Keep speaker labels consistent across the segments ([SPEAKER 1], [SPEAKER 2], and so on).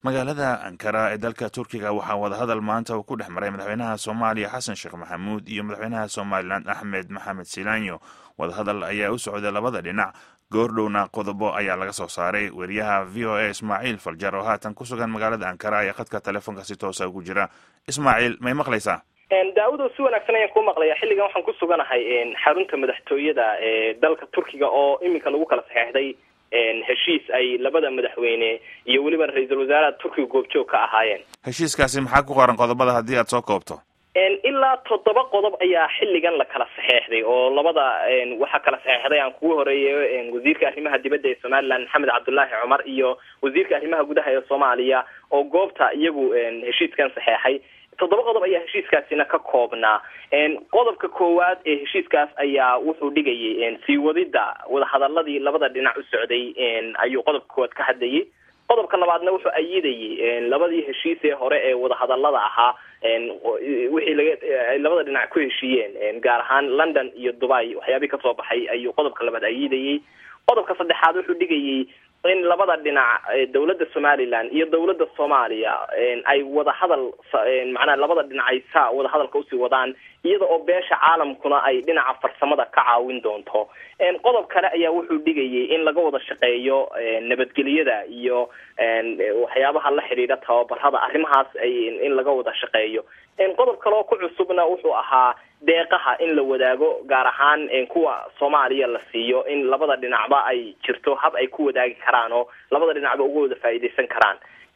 [SPEAKER 1] magaalada ankara ee dalka turkiga waxaa wadahadal maanta uu ku dhex maray madaxweynaha soomaaliya xasan sheekh maxamuud iyo madaxweynaha somalilan axmed maxamed silaanyo wadahadal ayaa u socday labada dhinac goordhowna qodobo ayaa laga soo saaray weriyaha v o a ismaaciil faljar oo haatan ku sugan magaalada ankara ayaa khadka telefoonka si toosa ugu jira ismaaciil may maqlaysaa
[SPEAKER 2] daawudo si wanaagsan ayaan ku maqlaya xilligan waxaan ku suganahay xarunta madaxtooyada ee dalka turkiga oo iminka lagu kala saxeexday heshiis ay labada madaxweyne iyo weliba ra-iisul wasaaraha turkiga goobjoog ka ahaayeen
[SPEAKER 1] heshiiskaasi maxaa ku qoran qodobada haddii aad soo koobto
[SPEAKER 2] ilaa toddoba qodob ayaa xilligan la kala saxeexday oo labada waxaa kala saxeexday aan kugu horeeyo wasiirka arrimaha dibadda ee somalilan maxamed cabdullaahi cumar iyo wasiirka arrimaha gudaha ee soomaaliya oo goobta iyagu heshiiskan saxeexay toddoba qodob ayaa heshiiskaasina ka koobnaa qodobka koowaad ee heshiiskaas ayaa wuxuu dhigayay sii wadida wadahadaladii labada dhinac u socday ayuu qodobka koowaad ka hadlayay qodobka labaadna wuxuu ayidayay labadii heshiis ee hore ee wadahadalada ahaa wixii laga labada dhinac ku heshiiyeen gaar ahaan london iyo dubai waxyaabihii kasoo baxay ayuu qodobka labaad ayidayay qodobka saddexaad wuxuu dhigayay in labada dhinac dawladda somalilan iyo dawladda soomaaliya ay wadahadal macnaha labada dhinac ay saa wadahadalka usii wadaan iyada oo beesha caalamkuna ay dhinaca farsamada ka caawin doonto qodob kale ayaa wuxuu dhigayay in laga wada shaqeeyo nabadgelyada iyo waxyaabaha la xidhiidha tababarada arrimahaas in laga wada shaqeeyo qodob kale oo ku cusubna wuxuu ahaa deeqaha in la wadaago gaar ahaan kuwa soomaaliya la siiyo in labada dhinacba ay jirto hab ay ku wadaagi karaan oo labada dhinacba uga wada faa'iidaysan karaan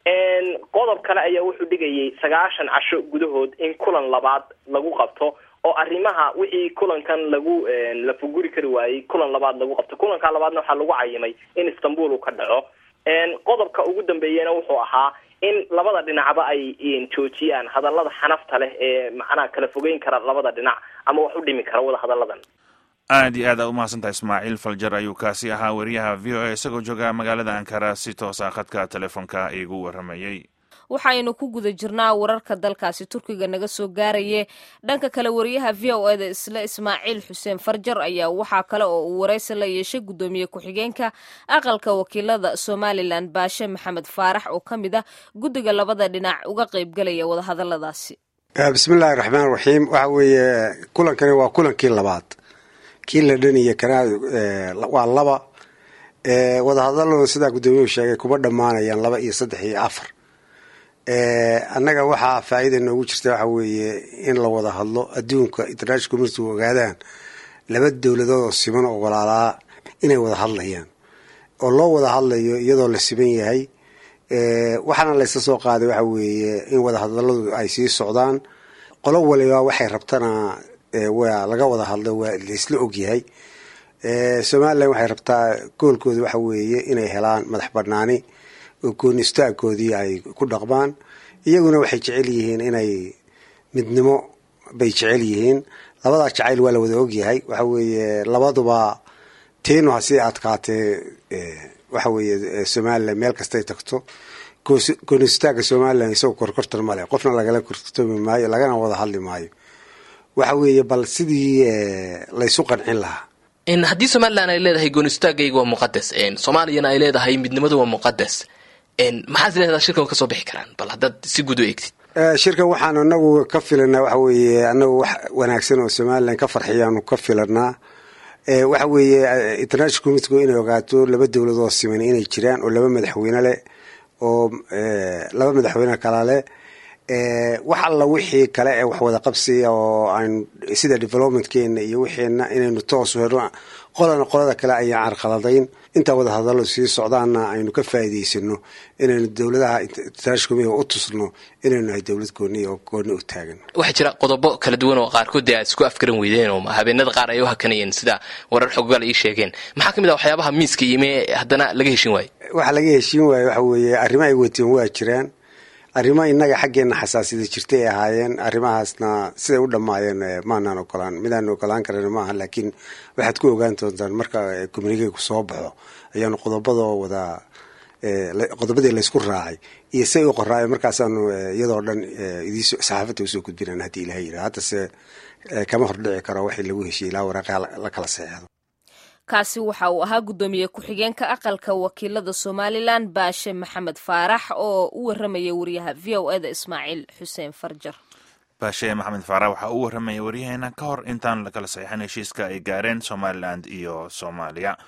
[SPEAKER 2] qodob kale ayaa wuxuu dhigayay sagaashan casho gudahood in kulan labaad lagu qabto oo arrimaha wixii kulankan lagu la fuguri kari waayey kulan labaad lagu qabto kulanka labaadna waxaa lagu cayimay in istanbul uu ka dhaco qodobka ugu dambeeyana wuxuu ahaa in labada dhinacba ay joojiyaan hadallada xanafta leh ee macnaha kala fogeyn kara labada dhinac ama wax u dhimi kara wada hadalladan
[SPEAKER 1] aad iyo aad aa umahadsantahay ismaaciil faljar ayuu kaasi ahaa weriyaha v o a isagoo jooga magaalada ankara si toosa khadka telefoonka iigu waramayey
[SPEAKER 3] waxaynu ku guda jirnaa wararka dalkaasi turkiga naga soo gaaraye dhanka kale wariyaha v o eda isla ismaaciil xuseen farjar ayaa waxaa kale oo uu waraysi la yeeshay guddoomiye ku-xigeenka aqalka wakiilada somalilan baashe maxamed faarax oo ka mid ah guddiga labada dhinac uga qaybgalaya wadahadaladaasi
[SPEAKER 4] bismillahi raxmaan raxiim waxa weeye kulankani waa kulankii labaad kii la dhaniya kana waa laba wadahadaladu sidaa guddoomiyuhu sheegay kuma dhammaanayaan laba iyo saddex iyo afar annaga waxaa faa'iida noogu jirta waxa weeye in la wada hadlo adduunka international community u ogaadaan laba dowladood oo siman oo walaalaa inay wada hadlayaan oo loo wada hadlayo iyadoo la siman yahay waxaana layska soo qaaday waxa weeye in wada hadaladu ay sii socdaan qolo waliba waxay rabtana waa laga wada hadlo waa laysla ogyahay somalilan waxay rabtaa goolkooda waxa weeye inay helaan madax banaani oo gooni istaagkoodii ay ku dhaqmaan iyaguna waxay jecel yihiin inay midnimo bay jecel yihiin labadaa jacayl waa la wada ogyahay waxa weeye labaduba tiinu hasii adkaatee waxa weeye somalilan meel kastay tagto gooni istaaga somalilan isagoo korkortan male qofna lagala korkortami maayo lagana wada hadli maayo waxa weeye bal sidii laysu qancin lahaa
[SPEAKER 5] haddii somalilan ay leedahay goonistaagayga waa muqadas soomaaliyana ay leedahay midnimadu waa muqadas maxaad is leedaha shirkan kasoo bixi karaan bal haddaad si guud u eegtid
[SPEAKER 4] shirkan waxaan anagu ka filanaa waxa weeye anagu wax wanaagsan oo somalilan ka farxiyaanu ka filanaa waxa weeye international communitigu inay ogaato laba dowlad oo siman inay jiraan oo laba madaxweyne leh oo laba madaxweyne kala leh wax alla wixii kale ee wax wada qabsiya oo aan sida developmentkeena iyo wixiina inaynu toosu helno qolana qolada kale ayaan carqaladayn intaa wada hadallo sii socdaana aynu ka faa'iidaysano inaynu dowladaha international community u tusno inaynu nahay dowlad gooni oo gooni u taagan
[SPEAKER 5] waxaa jira qodobo kala duwan oo qaarkood dee aad isku afgaran weydeen oo habeenada qaar ay u hakanayeen sida warar xogogaal ii sheegeen maxaa ka mid ah waxyaabaha miiska yimi haddana laga heshin waayo
[SPEAKER 4] waxa laga heshiin waayo waxa weeye arrimo ay wateen waa jiraan arrimo innaga xaggeena xasaasiyada jirtay ay ahaayeen arrimahaasna siday u dhammaayeen maanaan ogolaan midaan ogolaan karan maaha laakiin waxaad ku ogaan doontaan marka communikeygu soo baxo ayaanu qodobadoo wada qodobadii laysku raacay iyo say u qoraayo markaasaanu iyadoo dhan saxaafadda usoo gudbinaan haddii ilaha yidhaha haddase kama hordhici karo waxii lagu heshiye ilaa waraaqa la kala seexdo
[SPEAKER 3] kaasi waxa uu ahaa guddoomiye ku-xigeenka aqalka wakiilada somalilan baashe maxamed faarax oo u waramaya wariyaha v o eda ismaaciil xuseen farjar
[SPEAKER 1] baashe maxamed faarax waxaa u waramaya waryaheena ka hor intaan lakala saxiixin heshiiska ay gaareen somalilan iyo soomaaliya